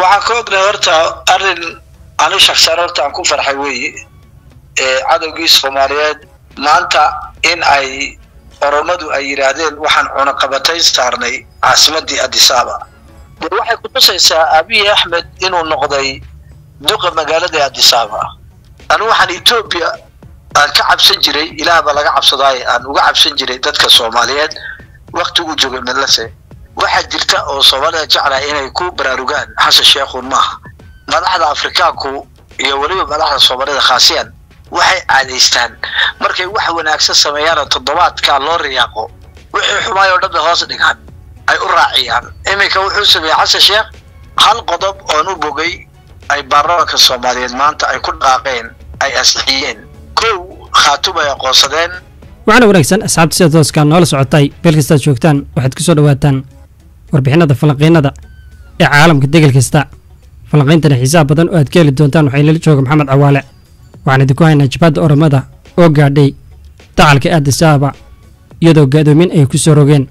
waxaan ka ognahay horta arrin ani shaksaan horta aan ku farxay weeye cadowgii soomaaliyeed maanta in ay oromadu ay yidhaahdeen waxaan cunaqabatay saarnay caasimadii adisaaba de waxay kutusaysaa abiy axmed inuu noqday duqa magaalada adisaaba anu waxaan etoobiya aan ka cabsan jiray ilaah baa laga cabsadaaye aan uga cabsan jiray dadka soomaaliyeed waktiguu joogay medlase waxaa jirta oo soomaalida jeclaha inay ku baraarugaan xasan sheekhun maaha madaxda afrikaanku iyo weliba madaxda soomaalida khaasiyan waxay caadaystaan markay wax wanaagsan sameeyaanoo toddobaadka loo riyaaqo wixii xumaay oo dhan bay hoos dhigaan ay u raaciyaan iminka wuxuu sameeyey xasan sheekh hal qodob oon u bogay ay baarlamaanka soomaaliyeed maanta ay ku dhaqaaqeen ay ansixiyeen kow khaatum ay aqoonsadeen waxaana wanaagsan asxaabta sida tooskaa noola socotay meel kastaad joogtaan waxaad ku soo dhowaataan warbixinada falanqiinada ee caalamka degel kasta falanqiintana xiisaha badan oo aad ka heli doontaan waxaa inala jooga maxamed cawaale waxaan idinku haynaa jabhadda oromada oo gaadhay dacalka aadisaaba iyadoo gaadoomin ay ku soo rogeen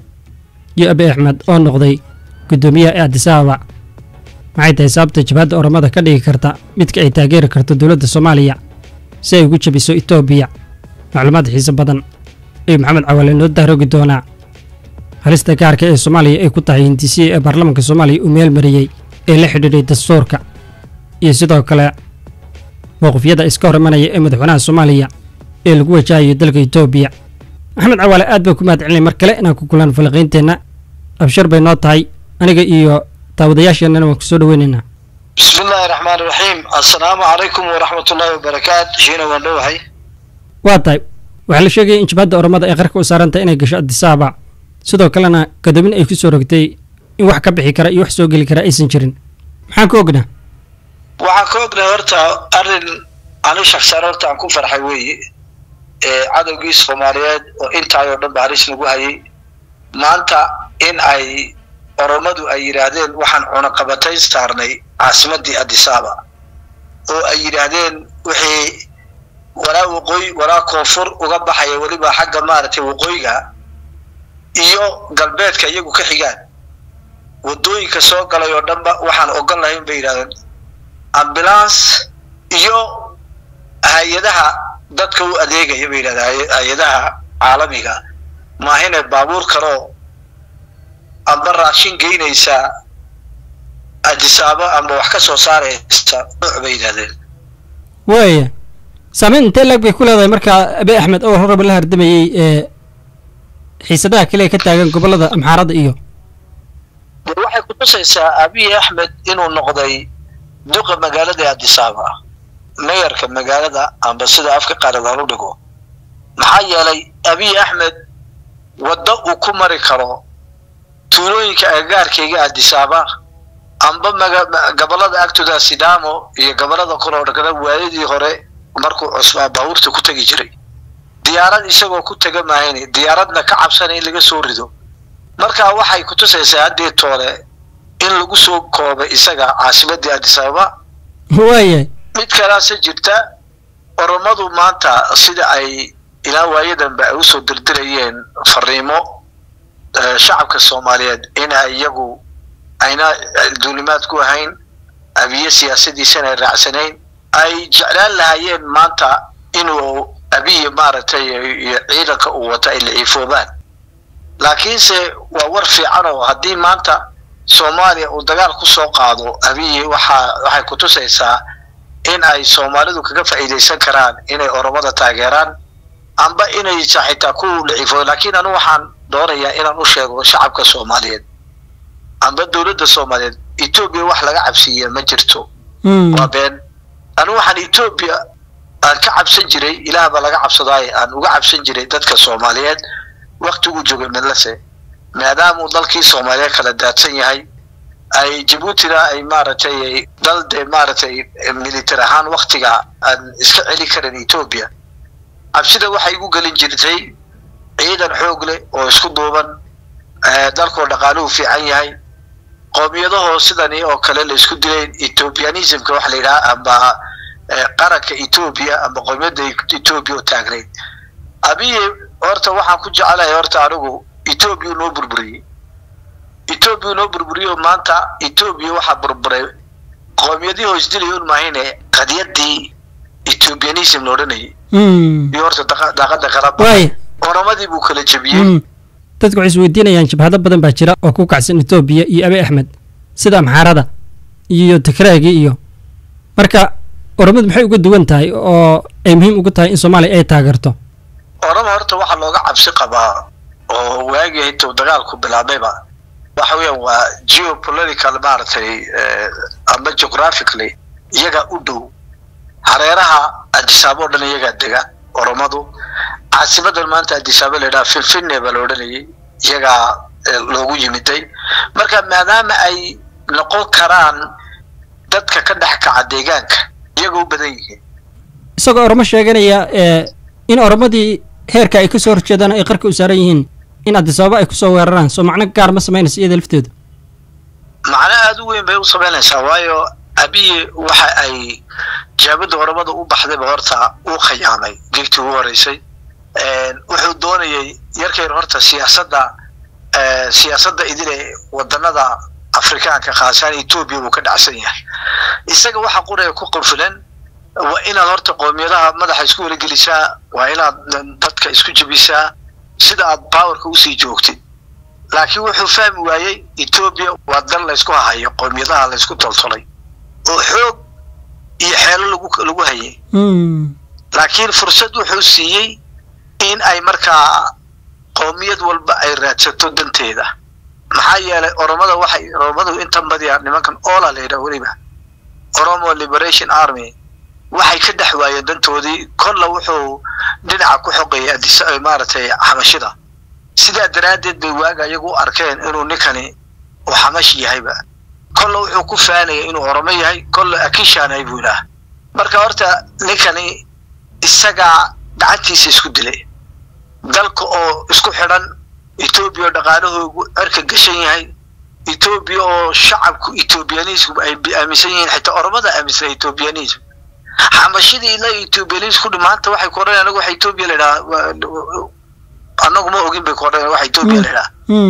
iyo abi axmed oo noqday guddoomiyaha aadisaaba maxay tahay sababta jabhadda oromada ka dhigi karta midka ay taageeri karto dowladda soomaaliya si ay ugu jabiso etoobiya macluumaad xiise badan ayuu maxamed cawaale noo dahrogi doonaa halista gaarka ee soomaaliya ay ku tahay hindisiya ee baarlamaanka soomaaliya uu meel mariyey ee la xidhiidhay dastuurka iyo sidoo kale mowqifyada iska hor imanaya ee madaxweynaha soomaaliya ee lagu wajahayo dalka etoobiya maxamed cawaale aad baan ku mahad celinay mar kale inaan ku kulan falanqiinteenna abshar bay noo tahay aniga iyo daawadayaasheennana waan ku soo dhoweynaynaa bismi illaahi raxmaani raxiim assalaamu calaykum waraxmatullaahi wabarakaat shiina waan dhowahay waa tahay waxaa la sheegaya in jabhadda oromada ay qarka u saarantahay inay gasho adisaaba sidoo kalena gadoomin ay ku soo rogtay in wax ka bixi kara iyo wax soo geli kara aysan jirin maxaan ka ognaa waxaan ka ognahay horta arrin ani shaksaan horta aan ku farxay weeye cadowgii soomaaliyeed oo intaayoo dhan ba halis lagu hayay maanta in ay oromadu ay yidhaahdeen waxaan cunaqabatay saarnay caasimadii adisaaba oo ay yidhaahdeen wixii walaa waqooyi walaa koonfur uga baxaya weliba xagga maaragtay waqooyiga iyo galbeedka iyagu ka xigaan waddooyinka soo galay oo dhanba waxaan ogon lahayn bay yidhahdeen ambulance iyo hay-adaha dadka u adeegaya bay yidhahdeen hay-adaha caalamiga maahine baabuur kaloo amba raashin geynaysa adisaabo amba wax ka soo saaraysa nuuc bay yidhahdeen waaya saameyn intee laag bay ku leedahay markaa abi axmed oo horaba la hardamayey ee xiisadaha kale ee ka taagan gobollada amxaarada iyo de waxay kutusaysaa abiy axmed inuu noqday duqa magaalada adisaaba mayarka magaalada amba sida afka qaaradan u dhigo maxaa yeelay abiy axmed waddo uu ku mari karo tuulooyinka agagaarkayga adisaaba amba gobollada agtooda sidaamo iyo gobollada kaloo dhagana waayadii hore markuu cusbaa baabuurta ku tegi jiray diyaarad isagoo ku tega maahayne diyaaradna ka cabsana in laga soo rido marka waxay kutusaysaa haddii toole in lagu soo koobay isaga caasimadii adisababa waaya mid kalaase jirta oromadu maanta sida ay ilaa waayadanba ay usoo dirdirayeen fariimo shacabka soomaaliyeed in ay iyagu ayna duulimaad ku ahayn abiye siyaasadiisana ay raacsanayn ay jeclaan lahaayeen maanta inuu abiye maaragtay iyo ciidanka uu wato ay laciifoobaan laakiinse waa war fiican oo haddii maanta soomaaliya uu dagaal ku soo qaado abiye waxaa waxay kutusaysaa in ay soomaalidu kaga faa'iidaysan karaan inay oromada taageeraan amba inay xitaa ku laciifoodo laakiin anu waxaan doonayaa inaan u sheego shacabka soomaaliyeed amba dowladda soomaaliyeed etoobiya wax laga cabsiiya ma jirto waa been anu waxaan etoobiya aan ka cabsan jiray ilaah baa laga cabsadaaye aan uga cabsan jiray dadka soomaaliyeed waktiguu joogay medlase maadaamuu dalkii soomaaliyeed kala daadsan yahay ay jabuutina ay maaragtay dal dee maaragtay militar ahaan waktiga aan iska celi karin etoobiya cabsida waxay igu gelin jirtay ciidan xoog leh oo isku duuban dalkoo dhaqaaluhu fiican yahay qoomiyadahoo sidani oo kale la isku dilayn ethoobianismka waxa la yidhaha amba qaranka etoobiya amba qoomiyadda etoobiya oo taagnayd abiye horta waxaan ku jecelahay horta anigu etoobiya noo burburiyey etoobiya noo burburiyo maanta etoobiya waxaa burburay qoomiyadii hoosdilay un maahine qadiyadii ethiopianism la odhanayay iyo horta daaqada qalaba waay oromadii buu kala jebiyey dadku waxay isweydiinayaan jabhado badan baa jira oo ku kacsan etoobiya iyo abi axmed sida amxaarada iyo tikraagii iyo marka oromadu maxay uga duwan tahay oo ay muhiim ugu tahay in soomaaliya ay taageerto orama horta waxaa looga cabsi qabaa oo waagii intuu dagaalku bilaabayba waxa weeyaan waa geopolitical maaragtay ama geographically iyagaa u dhow hareeraha adisaabo o dhan iyagaa dega oromadu caasimadan maanta adisaabo la yidhaha finfinne baa la odhanayay iyagaa loogu yimiday marka maadaama ay noqon karaan dadka ka dhex kaca deegaanka iyaga u badan yihiin isagoo oromo sheeganaya in oromadii heerka ay kasoo horjeedaan ay qarka u saaran yihiin in adisababa ay kusoo weeraraan soo macno gaar ma samaynaysa iyada lafteedu macno aada u weyn bay u samaynaysaa waayo abiyi waxa ay jaabada oromada u baxdayba horta uu khayaamay geegtii ugu horeysay wuxuu doonayay yarkayr horta siyaasadda siyaasadda idile wadanada afrikaanka khaasaan etoobiya uu ka dhacsan yahay isaga waxa quraya ku qanfilan waa inaad horta qoomiyadaha madaxa isku waragelisaa waa inaad dadka isku jebisaa sida aad powerka usii joogtid laakiin wuxuu fahmi waayey etoobiya waa dal laysku hahayo qoomiyadaha laysku toltolay oo xoog iyo xeelo lagu lagu hayay laakiin fursad wuxuu siiyey in ay markaa qoomiyad walba ay raadsato danteeda maxaa yeelay oromada waxay oromadu intan badiya nimankan ola la yidhaha weliba oromo liberation army waxay ka dhex waayeen dantoodii kolla wuxuu dhinaca ku xoqayay adis maaragtay xamashida sidaa daraaddeed bay waaga iyagu u arkeen inuu ninkani uu xamash yahayba kolla wuxuu ku faanayay inuu oromo yahay kolla akishaanahay buu idhaah marka horta ninkani isagaa gacantiisa isku dilay dalka oo isku xidhan etoobiya oo dhaqaalahoogu cerka gashan yahay etoobiya oo shacabku ethoobiyanism ay aaminsan yihiin xitaa oromada aaminsan ethoobiyanism xamashidii ilaa ethoobiyanism kudhi maanta waxay ku odhanayan anagu waxa etoobiya la idhaha anagu ma ogin bay ku odhanayan waxa etoobiya la idhaha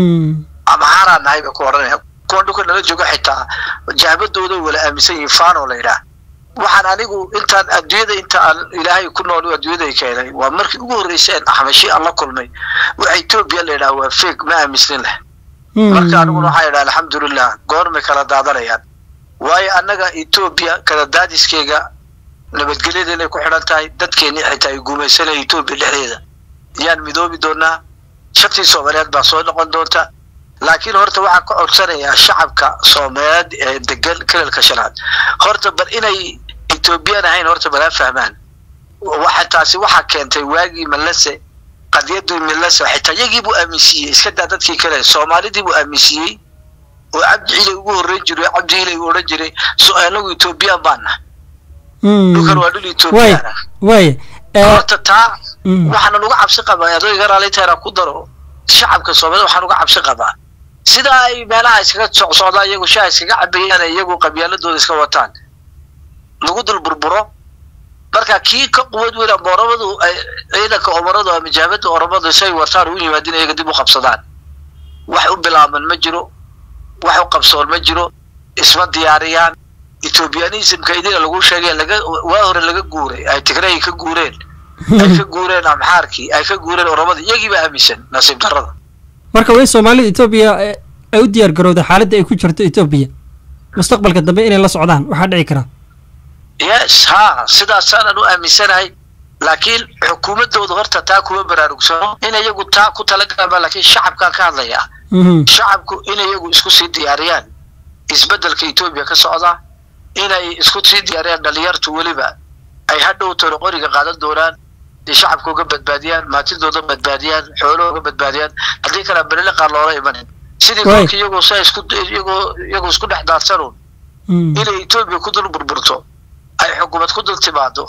amaharaa nahay bay ku odhanaya kuwan dhulka nala jooga xitaa jahbadooda wala aaminsan yihiin fano la idhaha waxaan anigu intaan adduunyada inta aan ilaahay ku nool adduunyaday keenay waa markii ugu horreyseen axmashi aan la kulmay waxa etoobiya la yidhaha waa feeg ma aaminsanin leh marka aniguna waxaa yidhaha alxamdulilah goormay kala daadanayaan waayo annaga etoobiya kala daadiskeyga nabadgelyada inay ku xidhan tahay dadkeeni xitaa ay gumaysanaya etoobiya dhexdeeda yaan midoobi doonaa shantii soomaaliyeed baa soo noqon doonta laakiin horta waxaan ka codsanayaa shacabka soomaaliyeed ee degan kalalka shanaad horta bal inay etoobiyaan ahayn horta balaa fahmaan waxa taasi waxaa keentay waagii malese qadiyadii malese xitaa iyagii buu aaminsiiyey iska daa dadkii kale soomaalidii buu aaminsiiyey oo cabdi ciilay ugu horreyn jiray cabdi ciilay uu odhan jiray so anagu etoobiyaan baana dhulkan waa dhul etoobiyaan ah waaya horta taa waxaana uga cabsi qabaa adayga raalitaana ku daro shacabka soomaalida waxaan uga cabsi qabaa sida ay meelaha iskaga socsocdaan iyagu shaha iskaga cabayaan iyagu qabyaaladooda iska wataan lagu dul burburo marka kii ka quwad weyn ama oromadu ciidanka omaradu ama jaamada oromadu isay wataan u yimaadin iyaga dib u qabsadaan wax u bilaaban ma jiro wax u qabsoon ma jiro isma diyaariyaan ethoobiyanismka idina lagu sheegay laga waa hore laga guuray ay tigray ka guureen ay ka guureen amxaarkii ay ka guureen oromada iyagiiba aaminsan nasiib darrada marka waa in soomaalida etoobiya ay u diyaar garowda xaaladda ay ku jirto etoobiya mustaqbalka dambe inay la socdaan waxaa dhici kara yes ha sidaasaanan u aaminsanahay laakiin xukuumaddooda horta taa kuma baraarugsano in iyagu taa ku talagalaan laakiin shacabkaan ka hadlayaa shacabku in iyagu isku sii diyaariyaan isbeddelka etoobiya ka socda inay isku sii diyaariyaan dhalinyartu weliba ay hadhow toro qoriga qaadan doonaan dee shacabka uga badbaadiyaan maatidooda badbaadiyaan xoolahooga badbaadiyaan haddii kale belele qaar loola imanin sidii kolka iyagoo sa isku iyagoo iyagoo isku dhex daadsanuun inay etoobiya ku dul burburto ay xukuumad ku dul timaado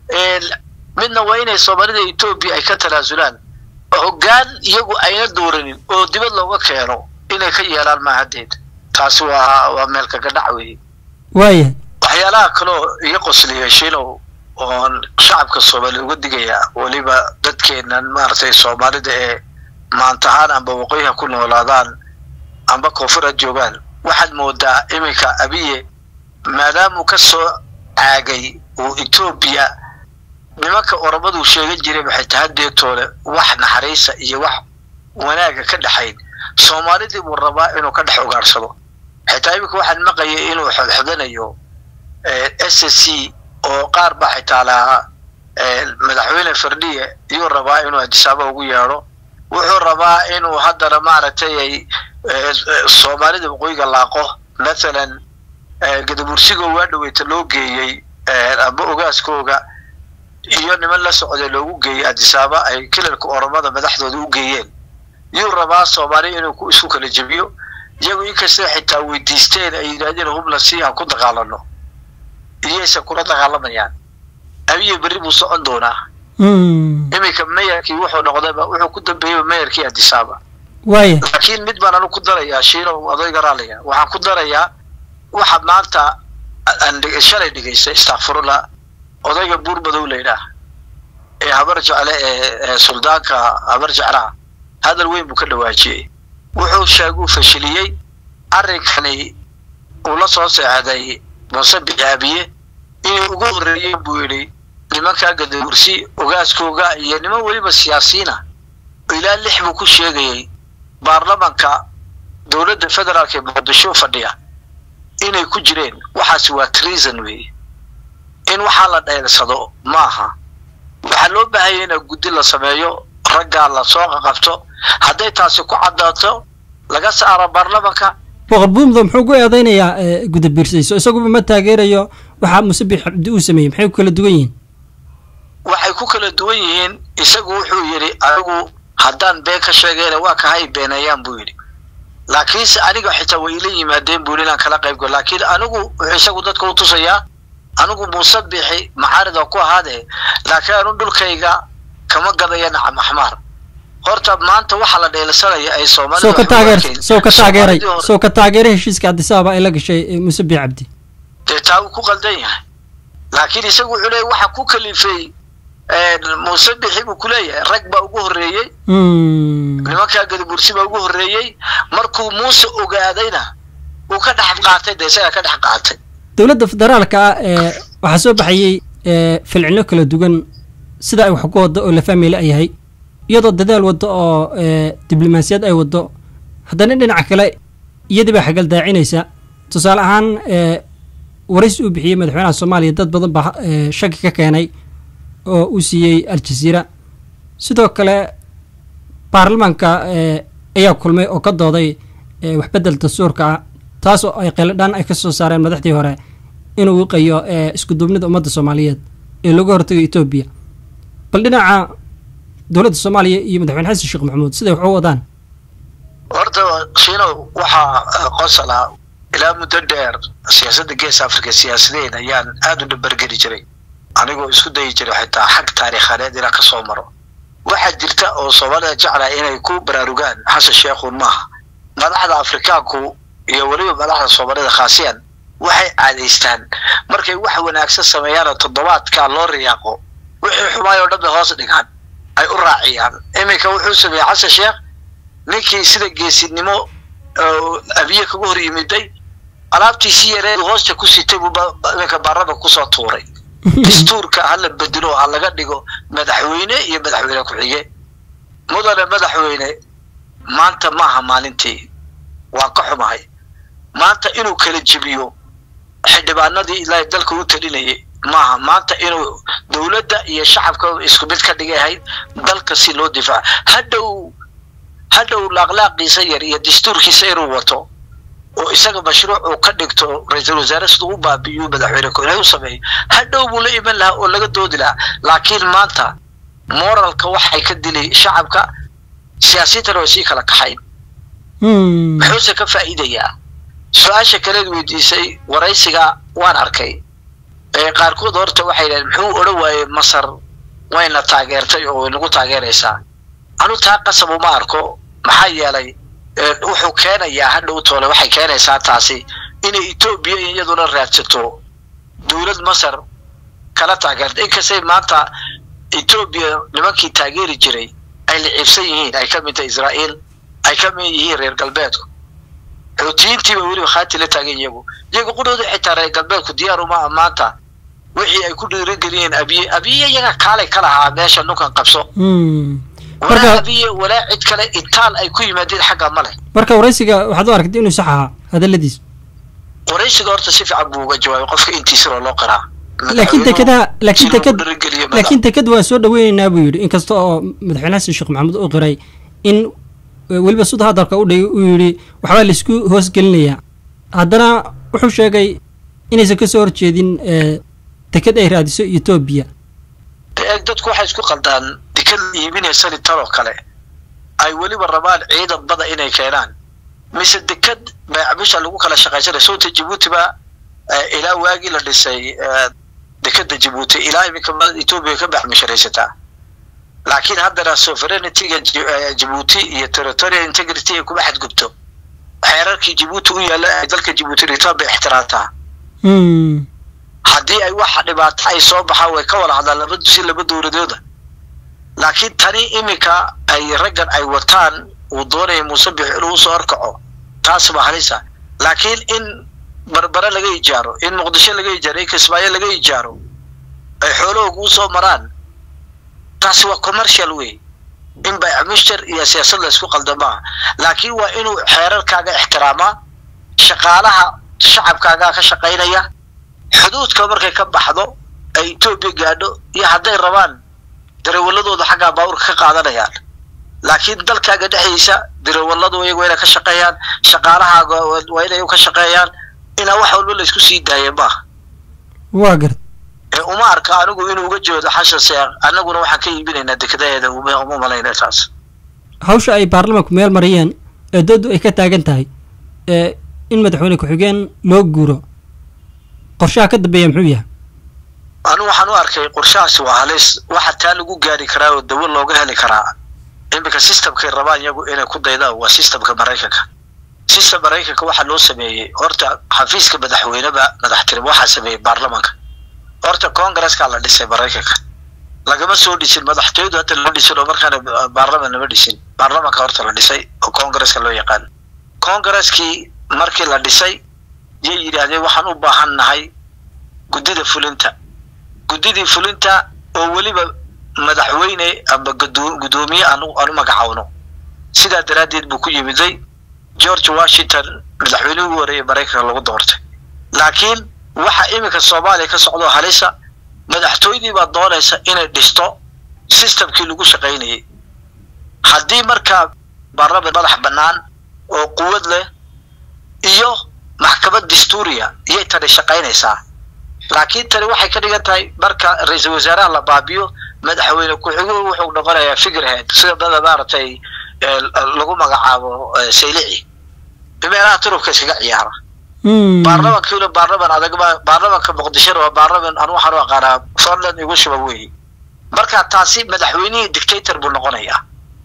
midna waa inay soomaalida etoobiya ay ka tanaasulaan hoggaan iyagu ayna dooranin oo dibad looga keeno inay ka yeelaan maahadeed taasi waa waa meel kaga dhac weeye waaya waxyaalaha kaloo iyo qosliya shilow oon shacabka soomaaliya uga digayaa weliba dadkeenan maaragtay soomaalida ee maantahaan amba waqooyiha ku noolaadaan amba koonfur ha joogaan waxaad moodaa iminka abiye maadaamuu ka soo caagay uu etoobiya nimanka oromaduu sheegan jiray waxay tahay deetoole wax naxariisa iyo wax wanaaga ka dhexayn soomaalidii buu rabaa inuu ka dhex ogaarsado xitaa iminka waxaan maqayay inuu xodxodanayo s s c oo qaar baa xitaa lahaa madaxweyne fardhiye iyuu rabaa inuu adisaaba ugu yeedho wuxuu rabaa inuu haddana maaragtay ay soomaalida waqooyiga laaqo mathalan gadabursigoo waa dhaweyta loo geeyey amba ogaaskooga iyo niman la socday loogu geeyey adisaaba ay kilalka oromada madaxdooda u geeyeen yuu rabaa soomaaliya inuu isku kala jebiyo iyagu inkastay xitaa weydiisteen ay yidhahdeen hubla si aan ku dagaalano iyaysan kula dagaalamayaan abiye berri buu socon doonaa iminka mayarkii wuxuu noqdayba wuxuu ku dambeeyey mayarkii adisaaba waaya laakiin mid baan anu ku darayaa shiino odayga raaliga waxaan ku darayaa waxa maanta aan shalay dhigaystay istakfirullah odayga buur madow laydhaah ee habar jecle ee suldaanka habar jeclaha hadal weyn buu ka dhawaajiyey wuxuu sheeguu fashiliyey arrinkani uu la soo seexday muuse bicaabiye inay ugu horreeyeen buu yidhi nimankaa gadabursi ogaaskooga iyo niman weliba siyaasiina ilaa lix buu ku sheegayey baarlamanka dowladda federaalka ee muqdisho fadhiya inay ku jireen waxaasi waa treason weeye in waxaa la dheersado ma aha waxaa loo baahanya in guddi la sameeyo raggaa la soo qaqabto hadday taasi ku caddaato laga saaro baarlamanka boqor buumdo muxuu ku eedeynayaa gudabiirsayso isaguba ma taageerayo waxaa musabix cabdi uu sameeyey maxay ku kala duwan yihiin waxay ku kala duwan yihiin isagu wuxuu yidhi anigu haddaan been ka sheegayna waa kahay beeneeyaan buu yidhi laakiinse aniga xitaa way ila yimaadeen buu inaan kala qayb galo laakiin anigu wuxuu isagu dadka u tusayaa anigu muuse bixi maxaarida ku ahaadee laakiin anu dhulkayga kama gadaya nacam axmaar horta maanta waxaa la dheelsanaya ay soo ka taageer soo ka taageeray soo ka taageeray heshiiska cabdisaaba ay la gashay muuse bixi cabdi dee taa wuu ku qaldan yahay laakiin isagu wuxuu leeyahy waxa ku kalifay muuse bixi buu kuleeyahay rag baa ugu horreeyey nimankaa gadabursi baa ugu horreeyey markuu muuse ogaadayna uu ka dhex qaatay dee isagaa ka dhex qaatay dowladda federaalka ah ee waxaa soo baxayey filcino kala duwan sida ay wax ku waddo oo la fahmila yahay iyadoo dadaal waddo oo diblomaasiyad ay waddo haddana dhinaca kale iyadii baa xagaldaacinaysa tusaale ahaan waraysi uu bixiyey madaxweynaha soomaaliya dad badan baa shaki ka keenay oo uu siiyey al-jaziira sidoo kale baarlamaanka ayaa kulmay oo ka dooday waxbedel dastuurka ah taas oo ay qeeladhaan ay ka soo saareen madaxdii hore inuu wiqayo iskuduubnida ummadda soomaaliyeed ee looga hortagay etoobiya bal dhinaca dowladda soomaaliya iyo madaxweyne xasan sheekh maxamuud siday wax u wadaan horta shiinow waxaa qosala ilaa muddo dheer siyaasadda gees africa siyaasadeed ayaan aada u dhabargeli jiray anigoo isku dayi jiray xitaa xag taariikhaneed inaan ka soo maro waxaa jirta oo soomaalida jeclaa inay ku baraarugaan xasan sheekhun maaha madaxda afrikaanku iyo weliba madaxda soomaalida khaasiyan waxay caadaystaan markay wax wanaagsan sameeyaanoo toddobaadkaa loo riyaaqo wixii xumaay oo dhan bay hoos dhigaan ay u raaciyaan iminka wuxuu sameeyey xasan sheekh ninkii sida geesinimo abiye kaga hor yimiday alaabtiisii yareed hoosta ku sitay buu iminka baarlama kusoo tuuray dastuurka ha la bedelo ha laga dhigo madaxweyne iyo madaxweyne ku-xige mudane madaxweyne maanta maaha maalintii waan ka xumahay maanta inuu kala jebiyo xildhibaanadii ilaahay dalka u talinayay maaha maanta inuu dowladda iyo shacabka isku mid ka dhigayahay dalka si loo difaaco hadhow hadhow laaqlaaqiisa yar iyo dastuurkiisa inuu wato oo isaga mashruuc uu ka dhigto ra-iisul wasaare siduu u baabi'iyo madaxweyne ku-xigeen u sameeyo hadhow buu la iman lahaa oo laga doodi lahaa laakiin maanta moralka waxay ka dilay shacabka siyaasiyintana way sii kala kaxayn muxuuse ka faa'iidayaa su-aasha kaleed weydiisay waraysiga waan arkay qaarkood horta waxay dhaheen muxuu odhan waayey masar wayna taageertay oo way nagu taageeraysaa anu taa qasab uma arko maxaa yeelay wuxuu keenayaa hadhow toole waxay keenaysaa taasi inay etoobiya iyaduna raadsato dowlad masar kala taageerta inkastay maanta etoobiya nimankii taageeri jiray ay la ciibsan yihiin ay ka mid tahay israa'iil ay ka mid yihiin reer galbeedku xuutiyiintiiba weliba khaati la taagan iyagu iyagu qudhooda xitaa reer galbeedku diyaar uma maanta wixii ay ku dhiirigeliyeen abiye abiye iyaga kaalay ka lahaa meesha nukan qabso walaa abiye walaa cid kale itaal ay ku yimaadeen xagga male marka waraysiga waxaad u aragtay inuu sax ahaa hadaladiis waraysiga horta si fiican buu uga jawaabay qofka intiisiroo loo qiraa laakiin dekedaha laakiin deked laakiin deked waa soo dhaweynaynaa buu yidhi inkasta oo madaxweyne xasan sheekh maxamuud uu qiray in weliba sud hadalka u dhigay uu yidhi waxbaa laisku hoosgelinayaa haddana wuxuu sheegay inaysan kasoo horjeedin deked ay raadiso etoobiya eeg dadku waxay isku qaldaan deked la iibinaysa litaloo kale ay weliba rabaan ciidan bada inay keenaan mise deked beecbisha lagu kala shaqaysanay sowta jabuuti ba ilaa waagii la dhisay dekeda jabuuti ilaa iminka etoobiya ka baxmisharaysataa laakiin haddana sovereignity-ga jabuuti iyo territorial integrity ay kuma xadgubto xeerarkii jabuuti u yaalla ay dalka jabuuti dhigtaan bay ixtiraamtaa haddii ay waxa dhibaato ay soo baxaan way ka wada hadlaan laba si laba dowladooda laakiin tani iminka ay raggan ay wataan uu doonaya muuse bix inuu usoo horkaco taas baa halisa laakiin in barbare laga ijaaro in muqdisho laga ijaaro in kismaayo laga ijaaro ay xoolahooga usoo maraan taasi waa commercial wey in baycmushtar iyo siyaasad la isku qalda maaha laakiin waa inuu xeerarkaaga ixtiraamaa shaqaalaha shacabkaagaa ka shaqaynaya xuduudka markay ka baxdo ay etoobiya gaadho iyo hadday rabaan darewaladooda xaggaa baabuurka ka qaadanayaan laakiin dalkaaga dhexdiisa darawaladu iyagu waa inay ka shaqeeyaan shaqaalahaaga waa inay ka shaqeeyaan inaa wax walba la isku sii daaya maaha waa gart uma arka anigu inuu uga jeedo xashan sheekh annaguna waxaan ka iibinaynaa dekadaheeda uma malayna taas hawsha ay baarlamanku meel mariyeen ee doodu ay ka taagan tahay ee in madaxweyne ku-xigeen loo guuro qorshaha ka dambeeya muxuu yahay anigu waxaan u arkay qorshahaasi waa halis waxa taa lagu gaari karaa oo dawo looga heli karaa iminka systemkay rabaan iyagu inay ku daydaan waa systemka maraykanka system maraykanka waxaa loo sameeyey horta xafiiska madaxweyneba madaxtinimo waxaa sameeyey baarlamanka horta congresska la dhisay maraykanka lagama soo dhisin madaxtooyadu hadda loo dhisin oo markaana baarlaman lama dhisin baarlamanka horta la dhisay oo congresska loo yaqaan congreskii markii la dhisay yay yidhaahdeen waxaan u baahan nahay guddida fulinta guddidii fulinta oo weliba madaxweyne ama guddoomiye aan u magacaawno sidaa daraaddeed buu ku yimiday george washington madaxweynihii ugu horeeyay maraykanka lagu doortay laakiin waxa iminka soomaaliya ka socdo halisa madaxtooyadii baa doonaysa inay dhisto systemkii lagu shaqaynayay haddii markaa baarlaman madax bannaan oo quwad leh iyo maxkamad dastuuriya iyay tani shaqaynaysaa laakiin tani waxay ka dhigan tahay marka ra-iisul wasaaraha la baabiyo madaxweyne ku-xiguu wuxuu noqonayaa figurehead sida dada maaragtay lagu magacaabo saylici meelaha turubka iskaga ciyaara baarlamankiina baarlaman adag baarlamanka muqdishona waa baarlaman anu waxaan u aqaanaa forland igu shuba weeye marka taasi madaxweynihii dictator buu noqonayaa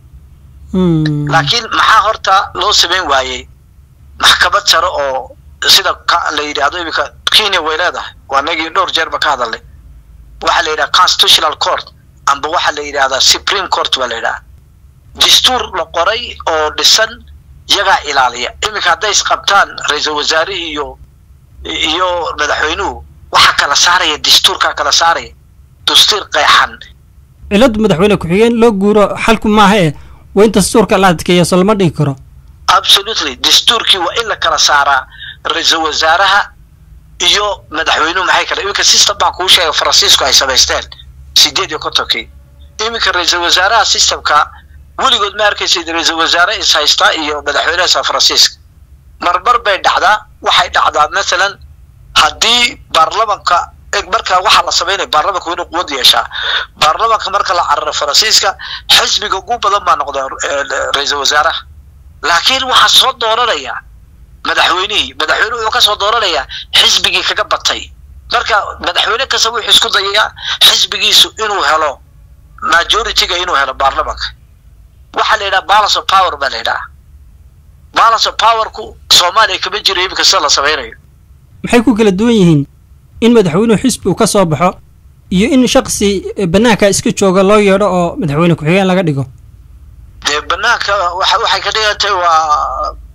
laakiin maxaa horta loo samayn waayey maxkamad sare oo sida la yidhaahdo iminka kenya way leedahay waa nagii dhowr jeerba ka hadalnay waxaa la yidhaha constitutional court amba waxaa la yidhahdaa supreme court baa la yidhaha dastuur la qoray oo dhisan iyagaa ilaaliya iminka hadday isqabtaan ra-iisul wasaarihii iyo iyo madaxweynuhu waxaa kala saaraya dastuurkaa kala saaraya dastuur qeexan ciladu madaxweyne ku-xigeen loo guuro xalku maaha e waa in dastuurka la adkeeya so lama dhigi karo absolutely dastuurkii waa in la kala saaraa ra-iisul wasaaraha iyo madaxweynuhu maxay kale iminka system baan kuu sheegay faransiisku ay samaysteen sideed iyo kontonkii iminka ra-iisul wasaaraha systemka weligood ma arkaysid ra-iisul wasaare is haysta iyo madaxweynaha san faransiiska marmar bay dhacdaa waxay dhacdaa mathalan haddii baarlamanka marka waxaa la samaynaya baarlamanka inuu quwad yeeshaa baarlamanka marka la cararo faransiiska xisbiga ugu badan baa noqda ra-iisul wasaaraha laakiin waxaa soo dooranaya madaxweynihii madaxweyne wuxuu kasoo dooranayaa xisbigii kaga batay marka madaxweyne kasta wuxuu isku dayayaa xisbigiisu inuu helo majority-ga inuu helo baarlamanka waxaa la yidhaha balance of power baa la yidhaha balance of powerku soomaaliya kama jiro iminka sida la samaynayo maxay ku kala duwan yihiin in madaxweynuhu xisbi uu ka soo baxo iyo in shaksi banaanka iska jooga loo yeedho oo madaxweyne ku-xigeen laga dhigo dee banaanka waxa waxay ka dhigan tahay waa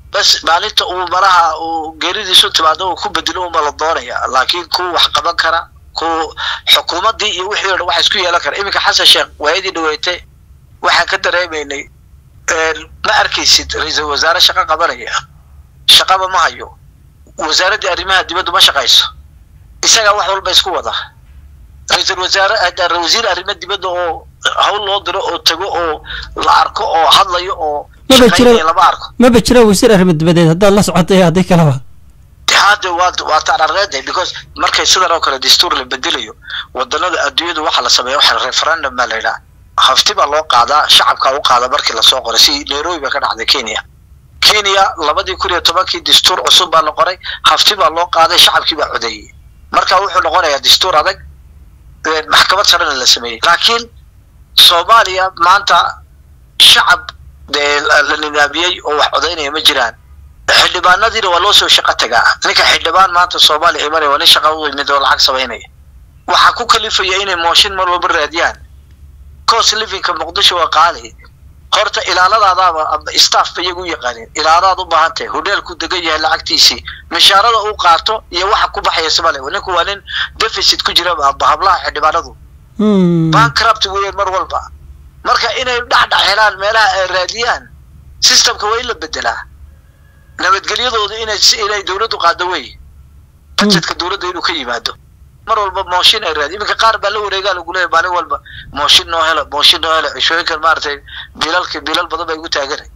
bas maalinta uu malaha uu geeridiisu timaado uu ku bedelo uma la doonaya laakiin kuwa wax qaban kara kuwa xukuumaddii iyo wixii o dhan waxa isku yeelan kara iminka xasan sheekh waayadii dhaweetay waxaan ka dareemaynay ma arkaysid ra-iisul wasaare shaqo qabanaya shaqaba ma hayo wasaaraddii arrimaha dibaddu ma shaqayso isagaa wax walba isku wada ra-iisul wasaare wasiir arrimo dibadda oo hawl loo diro oo tago oo la arko oo hadlayo oo maba jiro shaqaynaya lama arko maba jiro wasiir arrimo dibadeed haddaad la socotay haddii kaleba hadda waa waa taararreeday because markay sidan oo kale dastuur la bedelayo wadanada adduunyadu waxa la sameeya waxa referendum baa la yidhaha hafti baa loo qaadaa shacabkaa u qaada markii lasoo qoray si nairobi baa ka dhacday kenya kenya labadii kun iyo tobankii dastuur cusub baa la qoray hafti baa loo qaaday shacabkii baa codeeyey marka wuxuu noqonayaa dastuur adag maxkamad sarena la sameeyey laakiin soomaaliya maanta shacab dee la nidaamiyey oo wax codaynaya ma jiraan xildhibaanadiina waa loo soo shaqo tagaa ninka xildhibaan maanta soomaaliya imanaya waa nin shaqa u yimid oo lacag samaynaya waxaa ku kalifaya inay mooshin mar walba raadiyaan cost livingka muqdisho waa qaali horta ilaaladaadaaba ama staff ba iyagu u yaqaanin ilaaladaad u baahan tahay hodheelku degan yahay lacagtiisii mishaarada uu qaato iyo waxa ku baxaya somaliya ninku waa nin deficit ku jira aba hablaha xildhibaanadu bankrupt weeyaan mar walba marka inay dhexdhex helaan meelaha ay raadiyaan systemka waa in la bedelaa nabadgelyadooda inay inay dawladdu qaado wey budgetka dawladda inuu ka yimaado mar walba mooshin ay raadi iminka qaar baa la wareegaa lagu leeyahy maalin walba mooshin noo helo mooshin noo helo cishooyinkan maaragtay bilalka bilal badan bay igu taaganay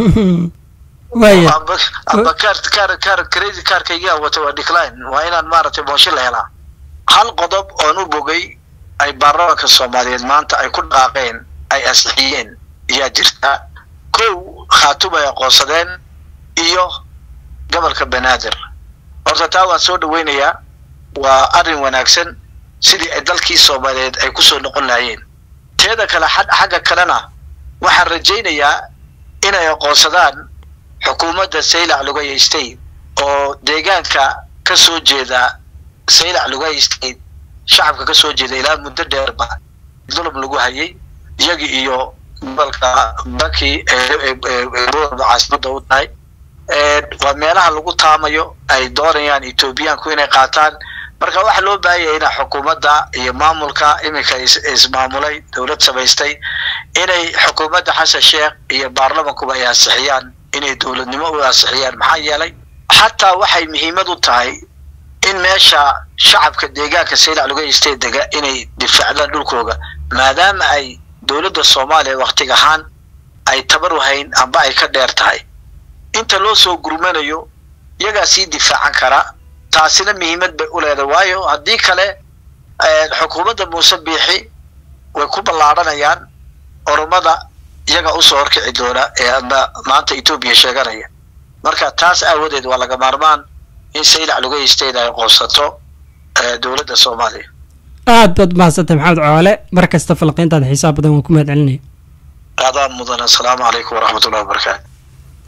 waaya amba amba kaar kaar kaar crazy kaarkaygaa wata waa decline waa inaan maaragtay mooshin la helaa hal qodob oon u bogay ay baarlamaanka soomaaliyeed maanta ay ku dhaqaaqeen ay ansixiyeen ayaa jirta kow khaatum ay aqoonsadeen iyo gobolka banaadir horta taa waan soo dhaweynayaa waa arrin wanaagsan sidii ay dalkii soomaaliyeed ay kusoo noqon lahaayeen teeda kale xad xagga kalena waxaan rajaynayaa inay aqoonsadaan xukuumadda saylac lugaya state oo deegaanka ka soo jeeda saylac lugaya state shacabka ka soo jeeda ilaa muddo dheerba dulub lagu hayay iyagi iyo gobolka baki caasimada u tahay waa meelaha lagu taamayo ay doonayaan etoobiyaanku inay qaataan marka waxaa loo baahanyaya ina xukuumadda iyo maamulka iminka ismaamulay dowlad samaystay inay xukuumadda xasan sheekh iyo baarlamankuba ay ansixiyaan inay dowladnimo u ansixiyaan maxaa yeelay xataa waxay muhiimad u tahay in meesha shacabka deegaanka saylac laga istay dega inay difaacdaan dhulkooga maadaama ay dowladda soomaaliya waktiga ahaan ay tabar wahayn amba ay ka dheer tahay inta loo soo gurmanayo iyagaa sii difaacan kara taasina muhiimad bay u leedahay waayo haddii kale xukuumadda muuse biixi way ku ballaadhanayaan oromada iyaga usoo horkici doona ee ama maanta etoobiya sheeganaya marka taas aawadeed waa laga maarmaan in saylac laga isteeda ay qoonsato dowladda soomaaliya aad baad mahadsantay maxamed coole mar kasta falqiintaada xiisaha badan waan ku mahad celinaya aadaan mudan assalaamu calaykum waraxmat ullahi wabarakaatu